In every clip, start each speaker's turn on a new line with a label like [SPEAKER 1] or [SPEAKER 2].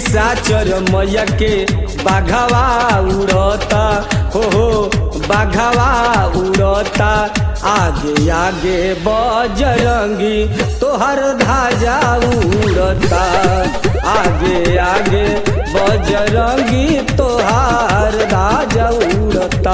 [SPEAKER 1] निशाचर मैया के बाघावा उड़ता हो हो बाघावा उड़ता आगे आगे बजरंगी तोहर धाजा उड़ता आगे आगे बजरंगी तोहार धाजा उड़ता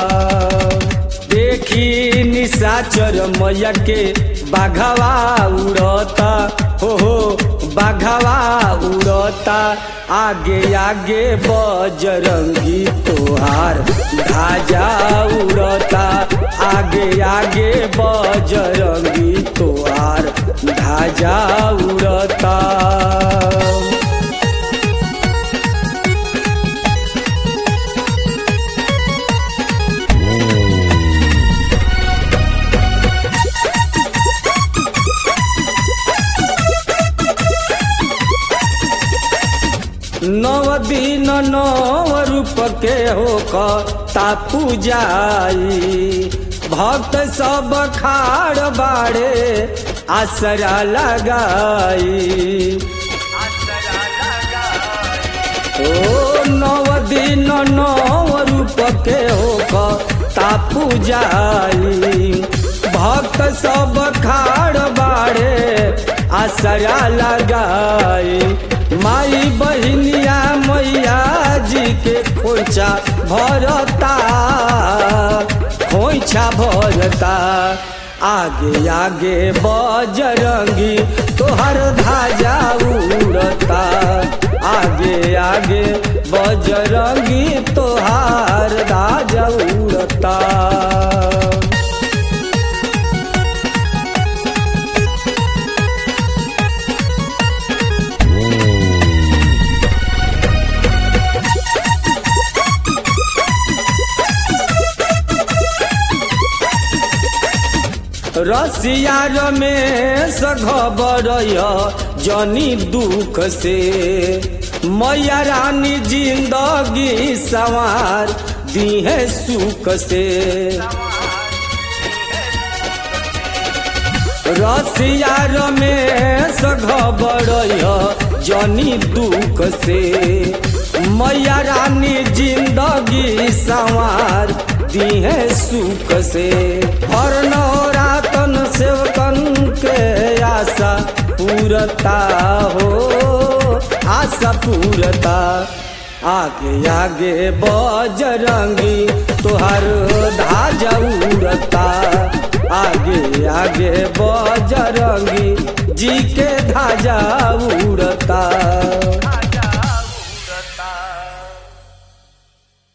[SPEAKER 1] देखी निशाचर मैया के बाघावा उड़ता हो हो बाघावा उड़ता आगे आगे बजरंगी तोहार धाजा उड़ता आगे आगे बजरंगी तोहार धाजा उड़ता नव दिन नव रूप के होकर तापू जाई भक्त सब खाड़ बाड़े आसरा लगाई ओ नव दिन नव रूप के होकर तापू जाई भक्त सब खाड़ बाड़े आसरा लगाई माई बहिनिया मैया जी के खोइछा भरता खोइछा भरता आगे आगे बजरंगी तोहर धाजा उड़ता आगे आगे बजरंगी तोहार धाजा उड़ता रसिया रमेश घबर जनी दुख से मैया रानी जिंदगी सवार दीहे सुख से रसिया रमेश घबर जनी दुख से मैया रानी जिंदगी सवार दीहे सुख से हर नौरातन सेवकन के आशा पूरता हो आशा पूरता आगे आगे बजरंगी तोहर धाजा उड़ता आगे आगे बजरंगी जी के धाजा उड़ता